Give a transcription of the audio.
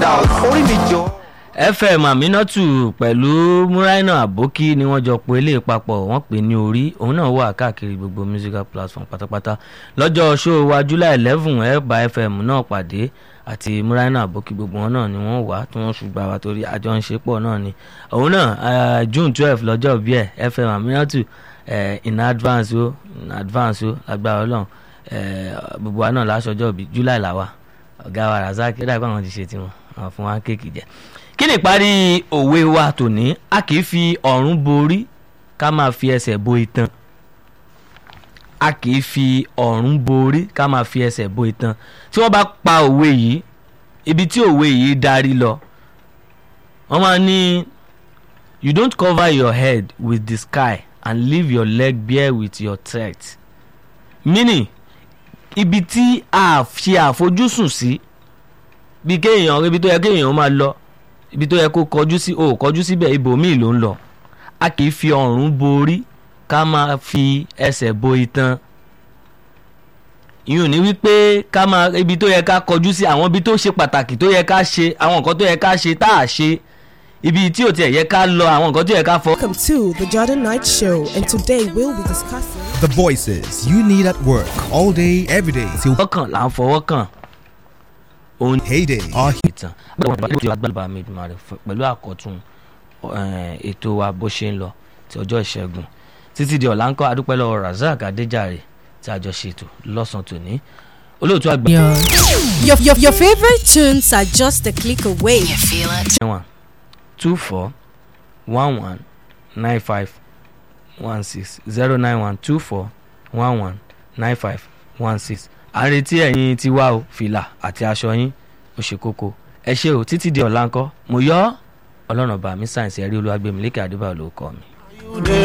dà orí mi jọ. fm aminatu pẹ̀lú muraina aboki ni wọ́n jọ pé ilé papọ̀ wọ́n pè ní orí òun náà wà káàkiri gbogbo musical platform pátápátá lọ́jọ́ show wa july eleven ẹ̀ bá fm náà pàdé àti muraina aboki gbogbo wọn náà ni wọ́n wà tí wọ́n ṣùgbọ́n wa torí àjọ ń ṣe pọ̀ náà ni òun náà june twelve lọ́jọ́ bí ẹ̀ fm aminatu in advance o in advance o lágbára ọlọ́run gbogbo wa náà láṣọjọ́ bí july làwà ọ̀gá wa razak ó dàgbà wọn ti ṣe tiwọn àwọn fún wa kéèkì jẹ kí ni ìparí òwe wa tòní a kì í fi ọ̀run borí ká máa fi ẹsẹ̀ bo itan a kì í fi ọ̀run borí ká máa fi ẹsẹ̀ bo itan tí wọ́n bá pa òwe yìí ibi tí òwe yìí darí lọ wọ́n máa ní you don't cover your head with the sky and leave your leg bare with your threat meaning ibi tí a ṣe àfojúsùn sí bí kéèyàn ibi tó yẹ kéèyàn máa lọ ibi tó yẹ kó kọjú sí o kọjú síbẹ̀ ibòmíì ló ń lọ a kì í fi ọ̀run borí ká máa fi ẹsẹ̀ bo itan ìyún ní wípé ká máa ibi tó yẹ ká kọjú sí àwọn ibi tó ṣe pàtàkì tó yẹ ká ṣe àwọn nǹkan tó yẹ ká ṣe tá a ṣe ibi tí ò tiẹ̀ yẹ ká lọ àwọn nǹkan tó yẹ ká fọ. Welcome to the Jordan Night Show, and today we'll be discussing. The voices you need at work all day, every day till fọwọ́ kàn là ń fọwọ́ kàn òun heyday. Our ìtàn agbábà mi dùn rẹ pẹ̀lú àkọ́tún eh, ètò wa bó ṣe ń lọ ti ọjọ́ ìṣẹ́gun títí di ọ̀la ń kọ́ adúpẹ́ lọ́wọ́ razak adéjàre tí a jọ ṣètò lọ́sàn-án tòní olóòtú àgbà Your, your, your favorite tunes are just a click away. You feel it? one two four one one nine five one six zero nine one two four one one nine five one six à ń retí ẹ̀yin tí wá o fìlà àti aṣọ yín ó ṣe kókó ẹ ṣe o títí di ọ̀la ńkọ́ mo yọ ọ́ ọlọ́run bá mi sáyẹ̀nsì ẹ̀rí olúwàgbẹ̀mí lékè àdúbà ló kọ́ mi. You dey